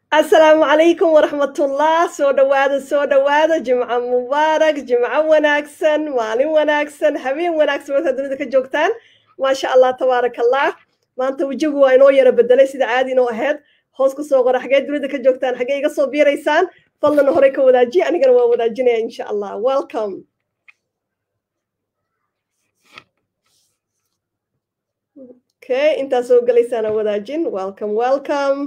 asalaamu calaykum waraxmatullah soo dhowaada soo dhowaada jimco mubaarak jimco wanaagsan maalin wanaagsan habeen wanaagsan markaad dunida ka joogtaan maasha allah tabaaraka allah maanta wejigu waa inoo yara bedelay sida caadi inoo ahayd hoos ku soo qora xaggee dunida ka joogtaan xaggee iga soo biiraysaan fadlan horey ka wadaajiya anigana waa wadaajinaya insha allah welcome okay intaa soo gelaysaana wadaajin welcome welcome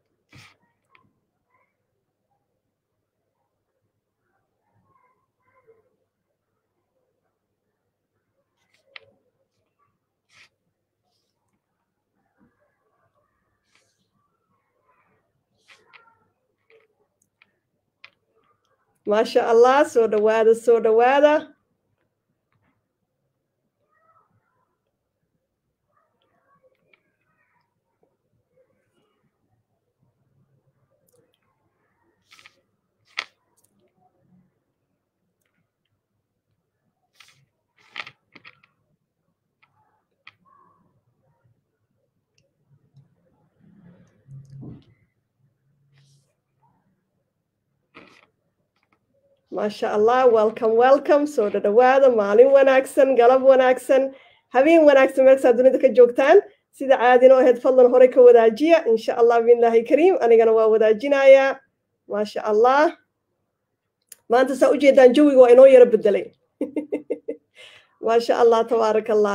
maasha allah soo dhowaada soo dhowaada maasha allah welcome welcome soo dhodhowaada maalin wanaagsan galab wanaagsan habeen wanaagsan meelkasaa dunida ka joogtaan sida caadino ahayd fadlan horey ka wadaajiya insha allah biillahi kariim anigana waa wadaajinayaa maasha allah maanta saa ujeedaan jawiga waa inoo yaro bedelay maasha allah tabaaraka allah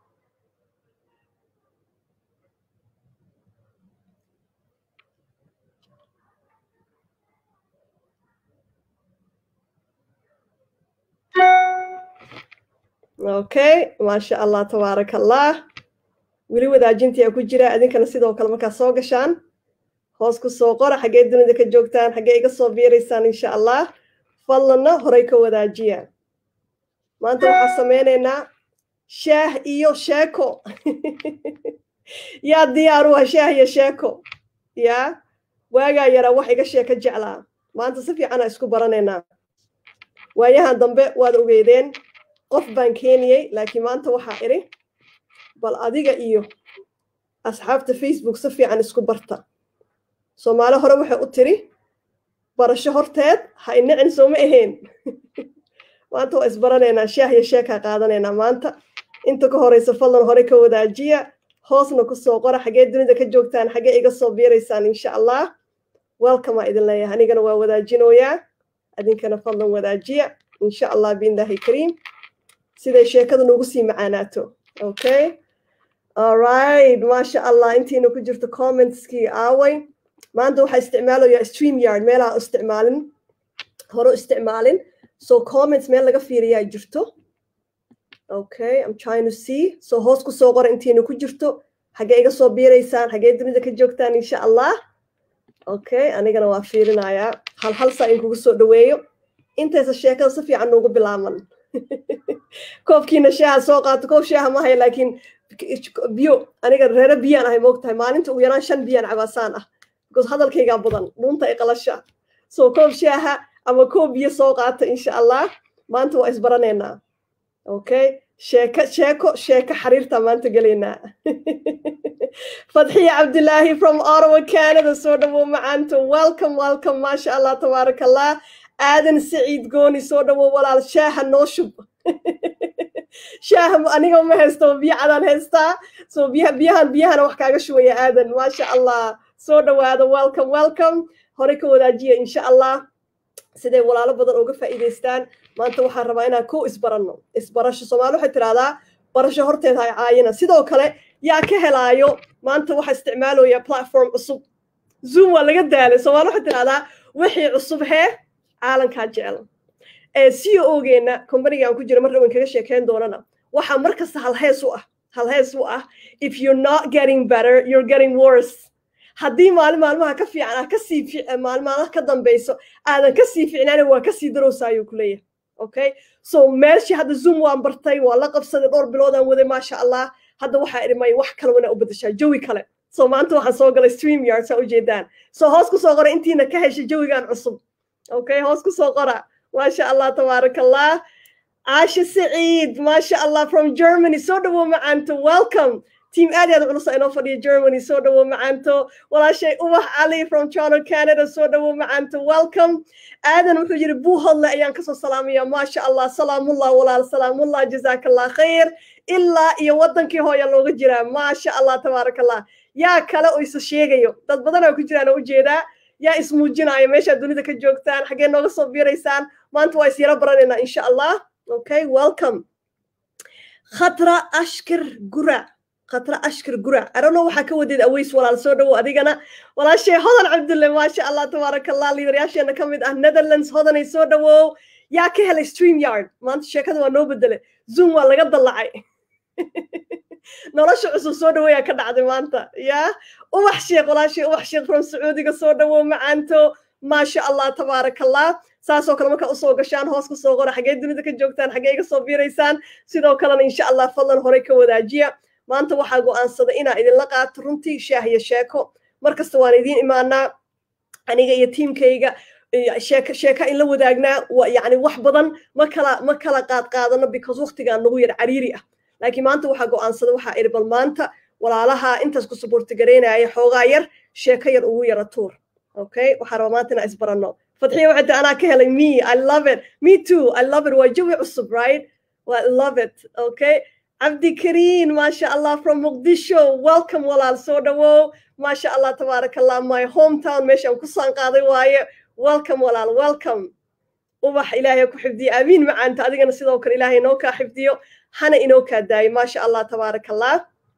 okay maasha allah tabaaraka allah weli wadaajintii a ku jira idinkana sidoo kale markaa soo gashaan hoos ku soo qora xaggee dunida ka joogtaan xaggee iga soo biiraysaan insha allah fadlanna horey ka wadaajiya maanta waxaa sameynaynaa shaah iyo sheeko yaa diyaaru ah shaah iyo sheeko yaa waagaa yaraa wax iga sheeko jeclaa maanta si fiicana isku baranaynaa waayahan dambe waad ogeydeen qof baan keeniyey laakiin maanta waxaa idhi bal adiga iyo asxaabta facebook si fiican isku barta soomaali hore waxay u tiri barasho horteed ha inacin sooma ahayn maanta waa isbaranaynaa shaah iyo sheekaa qaadanaynaa maanta inta ka horeysa fadlan hore ka wadaajiya hoosna ku soo qora xaggee dunida ka joogtaan xaggee iga soo biiraysaan insha allah welcome aa idin leeyahay anigana waa wadaajinooyaa idinkana fadlan wadaajiya insha allah biillahi kariim siday sheekada noogu sii macaanaato okay alright maasha allah intiina ku jirto commentskii aaway maanta waxaa isticmaalayaa stream yard meelaha isticmaalin hore isticmaalin so comments meel laga fiiriyaa jirto okay i'm trying to see so hoos ku soo qora intiina ku jirto xaggee iga soo biiraysaan xaggee dunida ka joogtaan insha allah okay anigana waa fiirinayaa hal hal saa in kugu soo dhoweeyo intaysa sheekada si fiican noogu bilaaman koobkiina shaaha soo qaato koob shaaha ma haya laakiin biyo aniga reere biyaan ahay moogtahay maalinta ugu yaraan shan biyaan cabaasaan ah because hadalkaygaa badan dhuunta ay qalasha so koob shaaha ama koob biyo soo qaata insha allah maanta waa isbaranaynaa okay sheeko sheeko sheeko xariirta maanta gelaynaa fadxiya cabdilaahi from ottawa canada soo dhawow macaanto welcome welcome maasha allah tabaaraka allah aadan saciid gooni soo dhawow walaal shaaha noo shub shaaha aniga ma haysto biyo cadaan haystaa so biya biyahan biyahana wax kaaga shubaya aadan maasha allah soo dhawaada welcome welcome hore ka wadaajiya insha allah siday walaalo badan uga faa'iidaystaan maanta waxaan rabaa inaan ko isbaranno isbarasho soomaali waxay tidhahdaa barasho horteed hay caayina sidoo kale yaa ka helaayo maanta waxaa isticmaalaya platform cusub zoom waa laga daalay soomaali waxay tidhahdaa wixii cusub hee caalankaa jecel c o ogeenna combaniga aan ku jira mar dhawan kaga sheekeyn doonana waxaa mar kasta halhees u ah halhees u ah if you're not getting better you're getting worse haddii maalin maalmaha ka fiican ah kasii maalin maalmaha ka dambayso aadan kasii fiicnaana waa kasii darowsa ayuu ku leeyahay okay so meeshii hadda zoom waan bartay waa la qabsaday dhowr biloodaan waday maasha allah hadda waxaa idhi may wax kale wana u bedeshaa jawi kale so maanta waxaan soo galay stream yard saa ujeedaan so hoos ku soo qora intiina ka heshay jawigan cusub okay hoos ku soo qora maasha allah tabaaraka allah caasha saciid maasha allah from germany soo dhawow macaanta welcome team aad iyo aad culus inoo fadhiya germany soo dhawo macaanto walaashay ubax cali from toronto canada soo dhawo macaanto welcome aadan wuxuu yidhi buuhodle ayaan kasoo salaamaya maasha allah salaamullah walaal salaamullah jazaaka allah khayr ilaa iyo waddankii hooya looga jiraa maasha allah tabaaraka allah yaa kale oo isa sheegayo dad badanaa ku jiraan oo ujeedaa yaa ismuujinaya meeshaad dunida ka joogtaan xaggee nooga soo biiraysaan maanta waa isyaro baranaynaa insha allah okay welcome khatra ashkir gurac khatra ashkir gurac arano waxaa ka wadeed aweys walaal soo dhowo adigana walaashay hodan cabdulle maasha allah tabaaraka allah liibaryaasheena ka mid ah netherlands hodanay soo dhowow yaa ka helay stream yard maanta sheekada waa noo bedele zoom waa laga dallacay nolosha cusub soo dhaweeyaa ka dhacday maanta yaa ubax sheekh walaashay ubax sheekh from sacuudiga soo dhawow macaanto maasha allah tabaaraka allah saasoo kale markaa usoo gashaan hoos ka soo qora xaggee dunida ka joogtaan xaggee iga soo biiraysaan sidoo kalena insha allah fadlan horey ka wadaajiya maanta waxaa go'aansaday inaa idinla qaato runtii shaah iyo sheeko markasta waan idiin imaanaa aniga iyo tiimkayga sheeka sheeka in la wadaagnaa yani wax badan ma kala ma kala qaad qaadano because waqtigaa nagu yar cariiri ah laakiin maanta waxaa go'aansaday waxaa idhi bal maanta walaalaha intaas ku subuurtigaraynaya xoogaa yar sheeko yar ugu yara tuur okay waxaa raba maanta inaa isbaranno fadxiya waxay tahay anaa ka helay me i love it me too i love it waa jawi cusub right well, i love it okay cabdi kariin maasha allah from muqdisho welcome walaal soo dhawow maasha allah tabaaraka allah my hometown meeshaan ku saan qaaday waaye welcome walaal welcome ubax ilaahay ku xifdiyo aamiin macaanta adigana sidoo kale ilaahay inoo kaa xifdiyo hana inoo kaa daayo maasha allah tabaaraka allah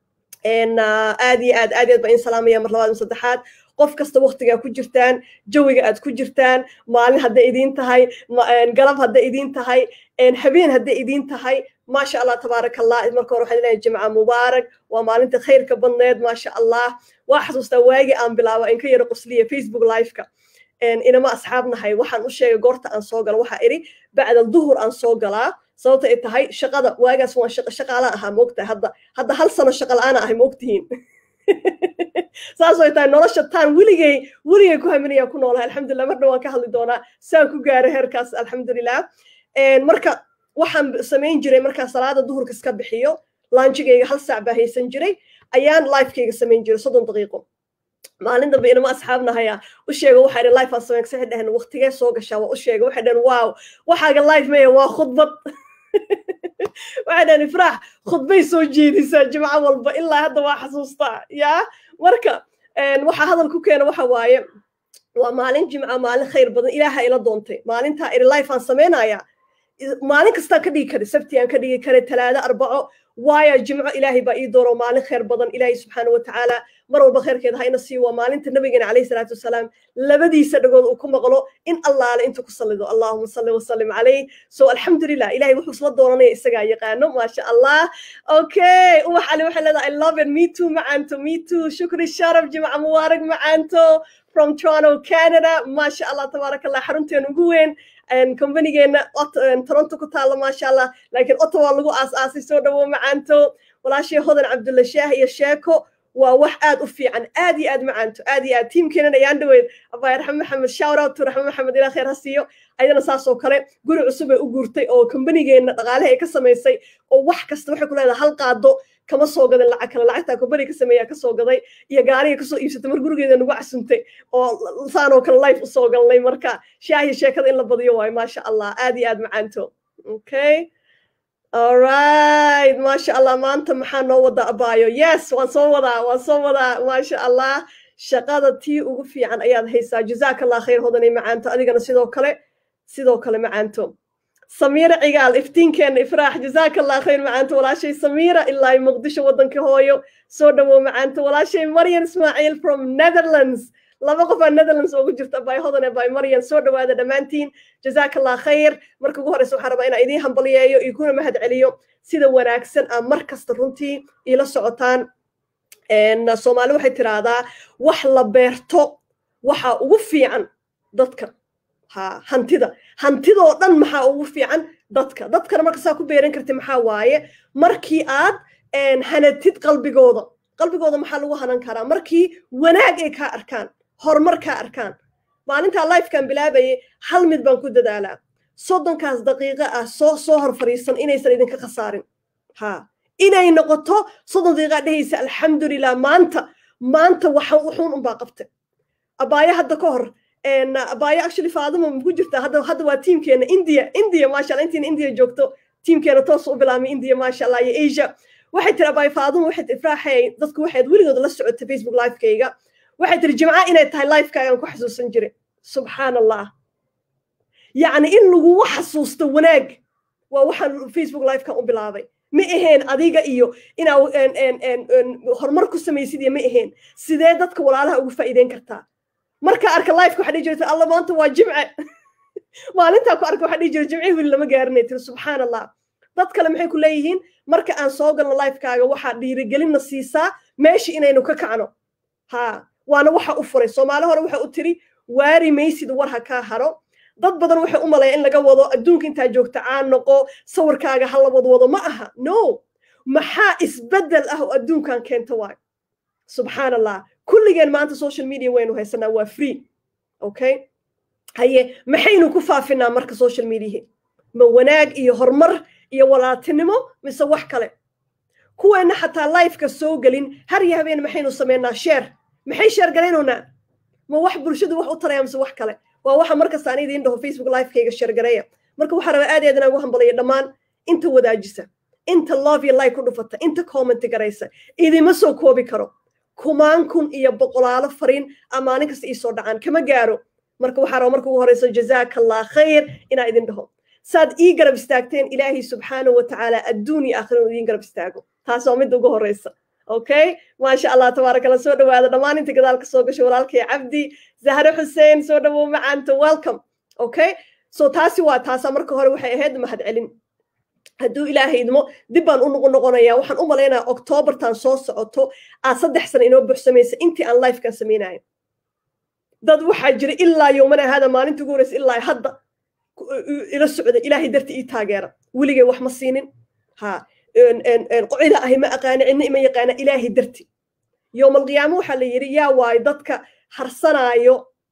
aad iyo aad aad aad baa in salaamaya mar labaad saddexaad qof kasta waktigaa ku jirtaan jawiga aad ku jirtaan maalin hadday idiin tahay galab hadday idiin tahay habeen hadday idiin tahay maasha allah tabaaraka allah marka hore waxaan leeyahay jimca mubaarak waa maalinta khayrka badneed maasha allah waa xasuustaa waagii aan bilaaba in ka yaro qosliya facebook liveka inama asxaab nahay waxaan u sheegay goorta aan soo galo waxaa idhi bacda duhur aan soo galaa sababta ay tahay shaqada waagaas waan shaqaalaan ahaa maogtahay hadda hadda hal sano shaqa la-aana ahay maogtihiin saas ay tahay nolosha taan weligay weligay ku haminaya ku noolahay alxamdulilah mar dhan waan ka hadli doonaa saan ku gaaray heerkaas alxamdulilah marka waxaan samayn jiray markaa salaada duhurka iska bixiyo laanjigayga hal saac baa haysan jiray ayaan lifekayga samayn jiray soddon daqiiqo maalin dambe inama asxaabnahaya u sheega waxaa idhi life aan samayn waxay dhaheen waqtigee soo gashaa waa u sheega waxay dhaheen wow waxaaga life maya waa khudbad waxay dhaheen ifraax khudbay soo jeedisaa jimco walba ilaa hadda waa xasuustaa yaa marka waxaa hadal ku keena waxa waaye waa maalin jimca maalin khayr badan ilaaha ila doontay maalintaa idhi life aan samaynaya maalin kastaan ka dhigi karay sabti aan ka dhigi karay talaado arbaco waayo jimco ilaahay baa ii dooro maalin khayr badan ilaahay subxaana wa tacaala mar walba khayrkeeda hayna sii waa maalinta nabigeena calayhi salaatu wasalaam labadiisa dhagood uu ku maqlo in allaale intuu ku sallido allahuma salli wasallim calayh so alxamdulilah ilahay wuxuu isla dooranaya isagaa yaqaano maasha allah okay ubax cali waxay leedahay i love it me too macaanto me too shukri sharaf jimca mubaarak macaanto from toronto canada maasha allah tabaaraka allah xarunteena ugu weyn combanigeenna toronto ku taalla maasha allah laakiin ottawa lagu aas-aasay soo dhawo macaanto walaashii hodan cabdulla shaah iyo sheeko waa wax aad u fiican aad iyo aad macaanto aad iyo aad tiimkeenan ayaan dhaweyd abay raxme maxamed shout out to raxme maxamed ilaa khayr ha siiyo ayadana saas oo kale guri cusub ay u guurtay oo combanigeenna dhaqaalaha ay ka samaysay oo wax kasta waxay ku leedahay hal qaado kama soo gadan lacag kale lacagtaa kumbani ka sameeyaa kasoo gaday iyo gaariga kasoo iibsatay mar gurigeeda nagu casuntay oo saanoo kale life usoo galnay marka shaahiya sheekada in la badiyo waayo maasha allah aad iyo aad macaanto okay alright maasha allah maanta maxaa noo wada abaayo yes waan soo wadaa waan soo wadaa maasha allah shaqada tii ugu fiican ayaad haysaa jazaaka allah khayr hodanay macaanto adigana sidoo kale sidoo kale macaanto samiira cigaal iftiinkeenna ifraax jazaaka allah khayr macaanto walaashay samiira ilaa muqdisho waddanka hooyo soo dhawow macaanto walaashay maryan ismaaciil from netherlands laba qof aa netherlands ugu jirta bay hodane bay maryan soo dhawaada dhammaantiin jazaaka allah khayr marka ugu horreysa waxaan rabaa inaan idiin hambaliyeeyo iyo kuna mahad celiyo sida wanaagsan aa mar kasta runtii iila socotaan soomaali waxay tiraahdaa wax la beerto waxa ugu fiican dadka ha hantida hantidoo dhan maxaa ugu fiican dadka dadkana marka saa ku beeran karti maxaa waaye markii aad hanatid qalbigooda qalbigooda maxaa lagu hanan karaa markii wanaag ay kaa arkaan horumar kaa arkaan maalintaa lifekan bilaabayay hal mid baan ku dadaalaa soddonkaas daqiiqo ah soo soo hor fadhiisan inaysan idinka khasaarin ha inay noqoto soddon daqiiqaa dhehaysa alxamdulilah maanta maanta waxa wuxuun unbaa qabtay abaayo hadda ka hor abaayo actually faaduma ku jirta hadda hadda waa tiimkeena india india maasha allah intiina india joogto tiimkeena toos u bilaabmay india maasha allah iyo asia waxay tiri abaayo faaduma waxay ifraaxay dadku waxayd weligood la socotay facebook livekayga waxay tiri jimca inay tahay livekaagaan ku xasuusan jiray subxaan allah yacni in lagugu xasuusto wanaag waa waxaan facebook livekan u bilaabay ma ahayn adiga iyo inaa horumar ku samaysid iyo ma ahayn sidee dadka walaalaha ugu faa'iideyn kartaa markaa arka liveka waxaa dhihi jirta alla maanta waa jimce maalintaa ku arka waxaa dhihi jira jimce weli lama gaarinay tiri subxaan allah dad kale maxay ku leeyihiin marka aan soo galno livekaaga waxaa dhiirigelinna siisaa meesha inaynu ka kacno ha waana waxa u furay soomaali hore waxa u tiri waari maysid war ha kaa haro dad badan waxay u maleeya in laga wado adduunka intaa joogta caan noqo sawirkaaga ha la wadwado ma aha no maxaa isbeddel ah oo adduunkan keenta waayo subxaan allah kulligeen maanta social media waynu haysanaa waa free okay haye maxaynu ku faafinaa marka social mediahi ma wanaag iyo horumar iyo walaaltinimo mise wax kale kuweenna xataa lifeka soo gelin har iyo habeen maxaynu samaynaa sheer maxay sheer garaynownaa ma wax bulshadu wax u taraya mise wax kale waa waxa markasta aan idiin dhaho facebook livekayga sheergareeya marka waxaa rabaa aad iyo aad inaan ugu hambalaya dhammaan inta wadaajisa inta love iyo like ku dhufata inta comment garaysa idima soo koobi karo kumaan kun iyo boqolaalo fariin a maalin kasta iisoo dhacaan kama gaaro marka waxaa raba marka ugu horeyso jazaaka allah khayr inaa idin dhaho saad ii garab istaagteen ilaahay subxaanahu watacaala adduun iyo aakhira uu idiin garab istaago taas waa midda ugu horeysa okay maasha allah tabaaraka allah soo dhawaada dhammaan inta gadaalka soo gashay walaalkay cabdi zahre xuseen soo dhawow macaanta welcome okay so taasi waa taasa marka hore waxay ahayd mahad celin hadduu ilaahay idmo dib baan u noqon noqonayaa waxaan u malaynayaa octoobartan soo socoto aad saddex sana inoo buxsamaysa intii aan lifekan samaynayo dad waxaa jira ilaa yowmana hada maalinta ugu horeysa ilaa hadda ila socda ilaahay darti ii taageera weligay wax ma siinin ha qocida ahi ma aqaana cidna ima yaqaana ilaahay darti yowm alqiyaama waxaa la yidhi yaa waayo dadka harsanaayo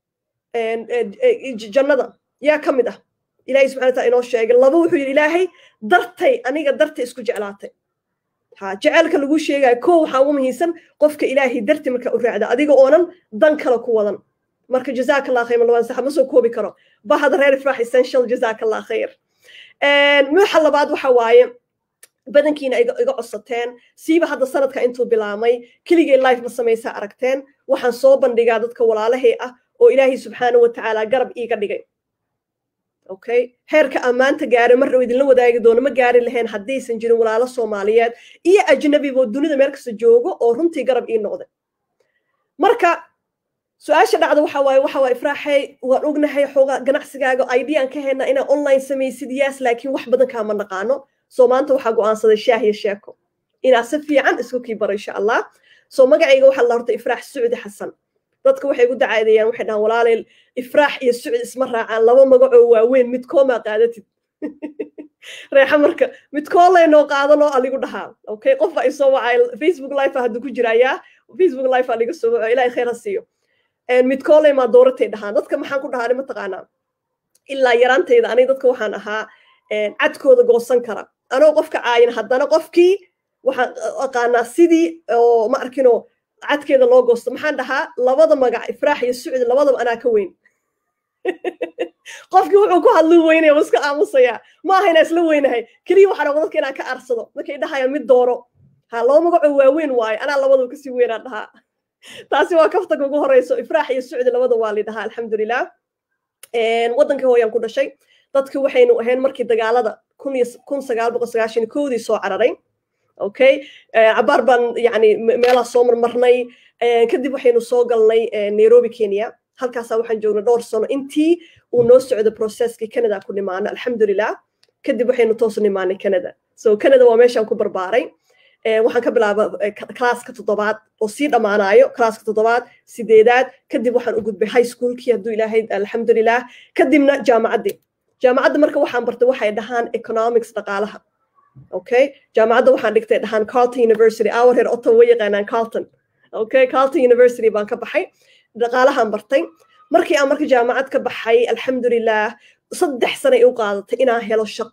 jannada yaa ka mid ah ilahay subxana wataala inoo sheegay laba wuxuu yidhi ilaahay dartay aniga dartay isku jeclaatay ha jeceelka lagu sheegayo ko waxaa ugu muhiimsan qofka ilaahay darti markaa u raacda adiga oonan dan kale ku wadan marka jazaaka allah khayr malabaan saxa ma soo koobi karo bahada reer ifraax essential jazaaka allah khayr waxa labaad waxa waaye badankiina iga codsateen siiba hadda sanadka intuu bilaamay keligay life ma samaysaa aragteen waxaan soo bandhigaa dadka walaalahay ah oo ilaahay subxaana wa tacaala garab iiga dhigay okay heerka ammaanta gaaray mar dhow idinla wadaagi doono ma gaari lahayn haddaysan jirin walaalo soomaaliyeed iyo ajnabiboo dunida meel kasta joogo oo runtii garab ii noqday marka su-aasha dhacda waxa waaye waxa waa ifraaxay waan ognahay xoogaa ganacsigaaga ideaan ka haynaa inaa online samaysid yaas laakiin wax badan kaama naqaano soo maanta waxaa go'aansaday shaah iyo sheeko inaa si fiican isku kii baro insha allah soo magacayga waxaa la horta ifraax sucdi xasan dadka waxay gu dacaadeeyaan waxay dhahaan walaalay ifraax iyo sucdi isma raacaan laba magacoo waaweyn midkoomaa qaadatid reexa marka midkoo laynoo qaadanoo aligu dhahaa okay qof baa isoo wacay facebook life hadduu ku jirayaa facebook life aa liga soo waco ilahay khayr ha siiyo midkooley maa dooratay dhahaan dadka maxaan ku dhahaa ma taqaanaa ilaa yaraantayda aniga dadka waxaan ahaa cadkooda goosan kara anoo qofka caayin haddana qofkii waxaan aqaanaa sidii oo ma arkinoo cadkeeda loo goosto maxaan dhahaa labada magac ifraax iyo sucdi labadaba anaa ka weyn qofkii wuxuu ku hadli weynaya iska aamusayaa ma aha inaa isla weynahay keliya waxaa raba dadka inaan ka arsado markay dhahaya mid dooro ha laba magacoo waaweyn waayo anaa labadaba kasii weynaa dhahaa taasi waa kaftaga ugu horeyso ifraax iyo sucdi labada waa lidhahaa alxamdulilah waddankii hooyaan ku dhashay dadki waxaynu ahayn markii dagaalada kun iyo kun sagaal boqol sagaashan koodii soo cararay okay cabaar baan yani meelaha soo marmarnay kadib waxaynu soo galnay nairobi kenya halkaasaa waxaan joognay dhowr sano intii uu noo socdo processkii canada ku nimaano alxamdulilah kadib waxaynu toos nimaanay canada so canada waa meeshaan ku barbaaray waxaan ka bilaaba classka toddobaad oo sii dhammaanayo classka toddobaad sideedaad kadib waxaan u gudbay high schoolkii hadduu ilaahay alxamdulilah kadibna jaamacaddii jaamacadda marka waxaan bartay waxay dhahaan economics dhaqaalaha okay jaamacadda waxaan dhigtay dhahaan carlton university awar reer ottawa way yaqaanaan carlton okay carlton university baan ka baxay dhaqaalahaan bartay markii aan marka jaamacad ka baxay alxamdulilah saddex sana ay u qaadatay inaan helo shaqo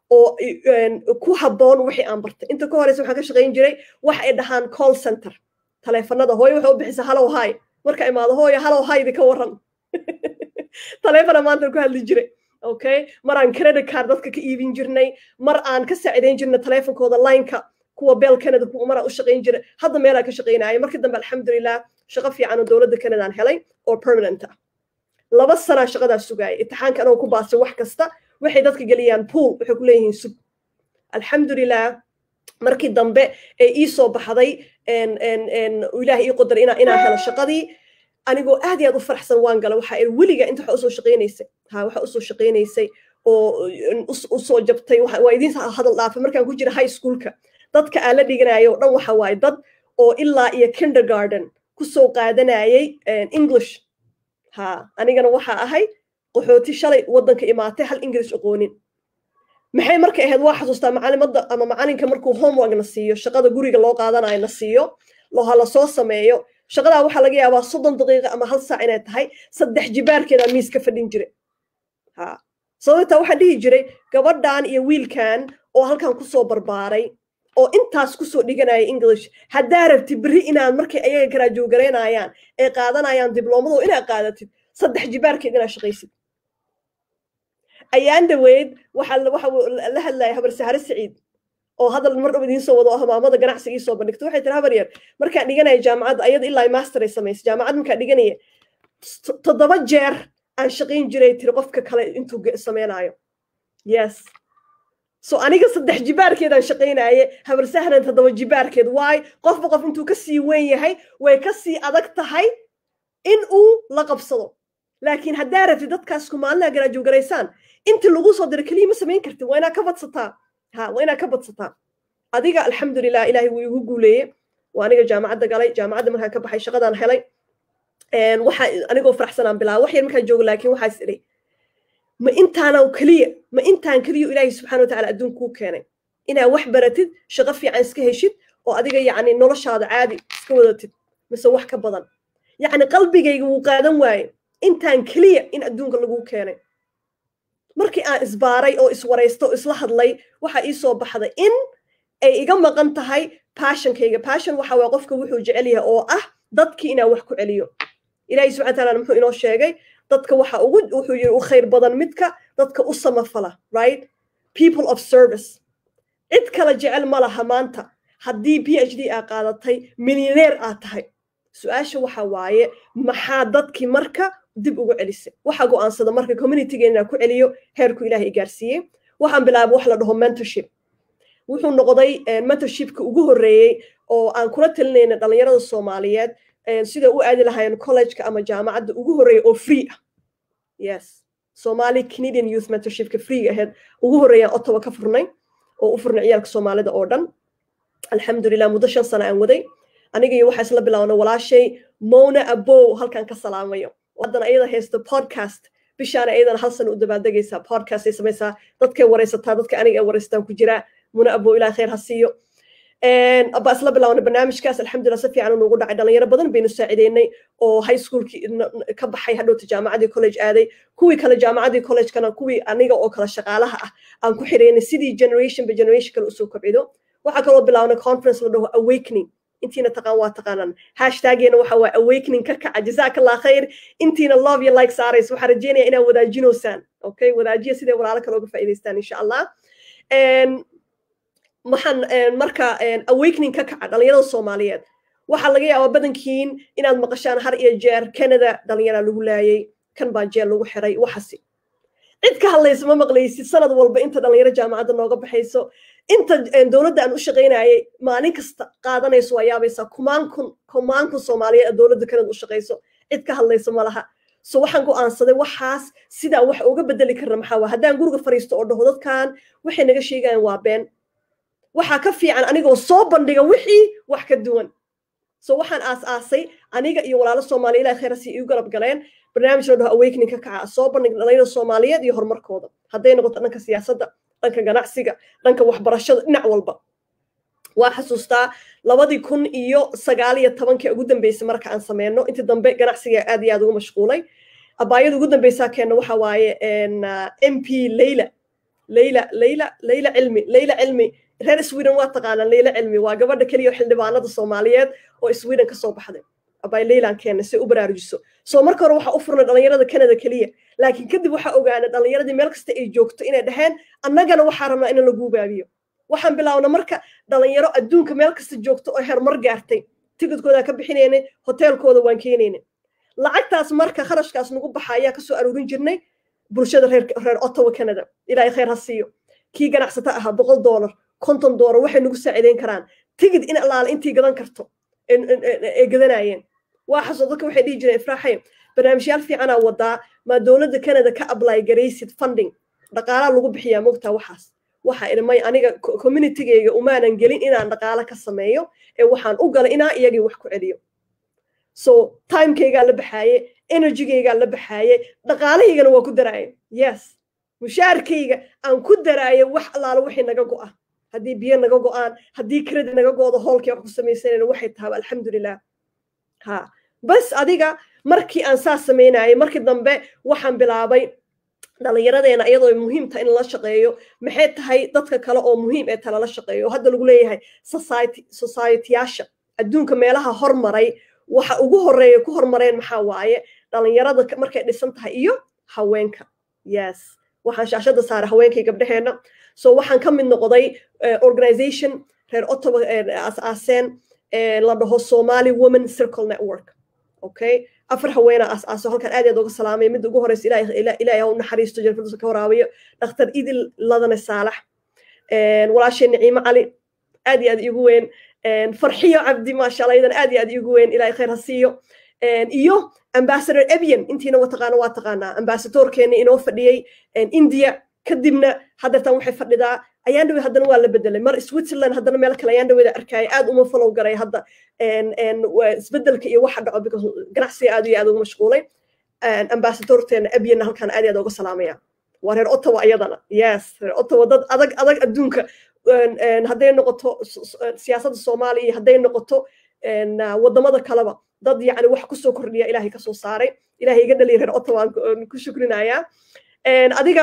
oo ku habboon wixii aan bartay inta ka horeysa waxaan ka shaqayn jiray wax ay dhahaan call center taleefanada hooyo waxay u bixisa hallow hi marka imaado hooyo hallow haydi ka waran taleefana maanta ku hadli jiray okay mar aan credit card dadka ka iibin jirnay mar aan ka saacidayn jirnay taleefonkooda lineka kuwa beel canada kuwa maraan u shaqayn jiray hadda meelaan ka shaqaynaya markii dambe alxamdulilah shaqo fiican oo dowladda canada aan helay oo permanent ah laba sanaa shaqadaas sugaaya itixaanka anoo ku baasay wax kasta waxay dadka geliyaan pool waxay ku leeyihiin sug alxamdulilah markii dambe ee ii soo baxday ilaah ii qodar inaan helo shaqadii anigoo aad iyo aad u faraxsan waan gala waxa weliga inta waxa usoo shaqaynaysay ha waxa usoo shaqaynaysay oo usoo jabtay waa idiin hadal dhaafay markaan ku jira high schoolka dadka aan la dhiganayo o dhan waxa waaye dad oo ilaa iyo kindergarden kusoo qaadanayay english ha anigana waxa ahay qaxooti shalay waddanka imaatay hal english aqoonin maxay markay ahayd waa xasuustaa macalimadda ama macalinka markuu homework na siiyo shaqada guriga loo qaadanayo na siiyo loha la soo sameeyo shaqadaa waxaa laga yaabaa soddon daqiiqa ama hal saac inay tahay saddex jibaarkeedaa miis ka fadhin jiray ha sababtaa waxaan dhihi jiray gabadhan iyo wiilkan oo halkan kusoo barbaaray oo intaas kusoo dhiganaya english haddaa rabti berri inaad markay ayaga garaajoogaraynayaan ee qaadanayaan dibloomado inaad qaadatid saddex jibaarkeed inaad shaqaysid ayaan dhaweyd waxaa waxa la hadlaya habar sahare saciid oo hadal mar dhab idiin soo wado oo hamaamada ganacsiga ii soo bandhigto waxay tiri habar yar markaan dhiganaya jaamacadda ayada ilaa master ay samaysay jaamacad markaan dhiganaya toddoba jeer aan shaqayn jiray tiri qofka kale intuu samaynayo yes so aniga saddex jibaarkeedaan shaqaynaye habar sahran toddoba jibaarkeed waay qofba qof intuu ka sii weyn yahay way ka sii adag tahay in uu la qabsado laakiin haddaa rabtid dadkaas kumaalinaha garaajogaraysaan intii lagu soo diro keliya ma samayn kartid waa inaad ka badsataa ha waa inaad ka badsataa adiga alxamdulilah ilaahay wuu igu guuleeye waa aniga jaamacadda galay jaamacadda markaan ka baxay shaqadaan helay waxa anigoo faraxsanaan bilaaba wax yar markaan joogo laakiin waxaas idhay ma intaana keliya ma intaan keliya ilaahay subxana watacaala adduun kuu keenay inaad wax baratid shaqo fiican iska heshid oo adiga yacni noloshaada caadi iska wadatid mise wax ka badan yacni qalbigayga wuu qaadan waaye intaan keliya in adduunka laguu keenay markii aan isbaaray oo iswaraysto oo isla hadlay waxa ii soo baxday in ay iga maqan tahay passionkayga passion waxa waa qofka wuxuu jecel yahay oo ah dadkii inaan wax ku celiyo ilaahay subxana taala muxuu inoo sheegay dadka waxa ugu wuxuu yiri u khayr badan midka dadka u samafala right people of service cid kale jecel ma laha maanta haddii p h d aa qaadatay milyaneer aad tahay su-aasha waxa waaye maxaa dadkii marka dib ugu celisay waxaa go'aansada marka communitygeena inaan ku celiyo heerku ilaahay i gaarsiiyey waxaan bilaabay wax la dhaho mentorship wuxuu noqday mentorshipka ugu horreeyey oo aan kula talinayna dhallinyarada soomaaliyeed sida u aadi lahaayeen collegeka ama jaamacadda ugu horreeya oo free ah yes somali canadian youth mentorshipka freega ahayd ugu horreeyaan ottawa ka furnay oo u furnay ciyaalka soomaalida oo dhan alxamdulilah muddo shan sano aan waday aniga iyo waxaa isla bilaabna walaashay mona abow halkan ka salaamayo haddana ayada haysta podcast bishaana ayadana hal sano u dabaaldegaysaa podcast ay samaysaa dadkay waraysataa dadka aniga ay waraystaan ku jiraa muna abow ilaah khayr ha siiyo baa isla bilaabna barnaamijkaas alxamdulilah si fiican nuugu dhacay dhalinyaro badan baynu saacideynay oo high schoolkii ka baxay hadhowta jaamacadii college aaday kuwii kale jaamacadii collegekana kuwii aniga oo kale shaqaalaha ah aan ku xireynay sidii generation by generation kale usoo kobcido waxaa kaloo bilaabnay conference la dhaho awakening intiina taqaan waa taqaanaan hashtageena waxa waa awakening ka kaca jazaaka allah khayr intiina love iyo like saaraysa waxaa rajeynaya inaad wadaajinoosaan okay wadaajiya siday walaalo kale uga faa'iidaystaan insha allah waxaan marka awakening ka kaca dhalinyarada soomaaliyeed waxaa laga yaabaa badankiin inaad maqashaan har iyo jeer canada dhalinyaraa lagu laayay kan baa jeel lagu xiray waxasi cid ka hadlaysa ma maqlaysid sanad walba inta dhalinyaro jaamacadda nooga baxayso inta dowladda aan u shaqaynayay maalin kasta qaadanayso waa yaabaysaa kumaan kun kumaan kun soomaaliyeed dowladda canada u shaqayso cid ka hadlaysa ma laha so waxaan go'aansaday waxaas sidaa wax uga bedeli karna maxaa waa haddaan guriga fariisto oo dhaho dadkan waxay naga sheegayaan waa been waxaa ka fiican anigoo soo bandhiga wixii wax ka duwan so waxaan aas-aasay aniga iyo walaalo soomaaliya ilahay khayrasi igu garab galeen barnaamij la dhaho awakening ka kaca soo bandhig dhalinyarada soomaaliyeed iyo horumarkooda hadday noqoto dhanka siyaasadda dhanka ganacsiga dhanka waxbarashada dhinac walba waa xasuustaa labadii kun iyo sagaal iyo tobankii ugu dambeysay marka aan sameyno intii dambe ganacsiga aad iyo aad ugu mashquulay abaayada ugu dambeysaa keenna waxa waaye m p leyla leyla leyla leyla cilmi leyla cilmi reer sweden waa taqaanaan leyla cilmi waa gabadha keliya xildhibaanada soomaaliyeed oo sweden ka soo baxday abay leylan keena si u baraarujiso soo marka hore waxaa u furnay dhalinyarada canada keliya laakiin kadib waxaa ogaanay dhalinyaradii meel kasta ay joogto inay dhaheen annagana waxaa rabnaa in lagu baabiyo waxaan bilaawna marka dhalinyaro adduunka meel kasta joogto oo hermar gaartay tigidkoodaa ka bixinaynay hoteelkooda waan keenaynay lacagtaas marka kharashkaas nagu baxa ayaa kasoo aruurin jirnay bulshada reer reer ottawa canada ilaahay khayr ha siiyo kii ganacsata ahaa boqol doolar konton doolar waxay nagu saaciideyn karaan tigid in allaale intii gadan karto ay gadanayeen waa xasoo dadka waxay dhihi jireen ifraaxay barnaamijyaal fiicanaa wadaa maa dowladda canada ka apply garaysid funding dhaqaalaa lagu bixiyaa mogtaa waxaas waxa idhi aniga communitygayga umaanan gelin inaan dhaqaalo ka sameeyo ee waxaan u galay inaa iyagii wax ku celiyo so timekaygaa la baxaaye energygaygaa la baxaaye dhaqaalahaygana waa ku daraaye yes mushaarkayga aan ku daraaye wax allaalo wixii naga go'a haddii biyo naga go'aan haddii kredi naga go'do hoolkii wax ku samaysanayna waxay tahaba alxamdulilah ha bas adiga markii aan saas samaynayay markii dambe waxaan bilaabay dhalinyaradeena iyadoo muhiim tahay in la shaqeeyo maxay tahay dadka kale oo muhiim ee talala shaqeeyo oo hadda lagu leeyahay society societyyaasha adduunka meelaha hormaray waxa ugu horeeya ku hormareen maxaa waaye dhalinyarada markay dhisan tahay iyo haweenka yes waxaan shaashada saaray haweenkay gabdhaheenna so waxaan ka mid noqday organization reer ottawa aas-aaseen la dhaho somali women circle network okay afar haweena aas-aaso halkan aad aad uga salaamay midda ugu horeysa ilaahay ha u naxariisto janfirdusa ka waraabiyo dhakhtar idil ladane saalax walaasheen naciimo cali aad iyo aad igu weyn farxiyo cabdi maasha allah iyadan aad iyo aad igu weyn ilaahay khayr ha siiyo iyo ambassador ebian intiina wataqaana waa taqaanaa ambasadorkeena inoo fadhiyey india kadibna haddeertan waxay fadhidaa ayaan dhawey haddana waa la bedelay mar switzerland haddana meel kale ayaan dhaweyda arkaya aad uma follow garay hadda isbedelka iyo waxa dhaco because ganacsiga aad iyo aad ugu mashquulay ambasadorteena ebianna halkaan aad iyo aad uga salaamaya waa reer ottawa iyadana yes reer ottawa dad adag adag adduunka hadday noqoto siyaasadda soomaaliya iyo hadday noqoto wadamada kaleba dad yani wax kusoo kordhiya ilahay kasoo saaray ilahay iga dhaliya reer ottawa aan ku shukrinayaa adiga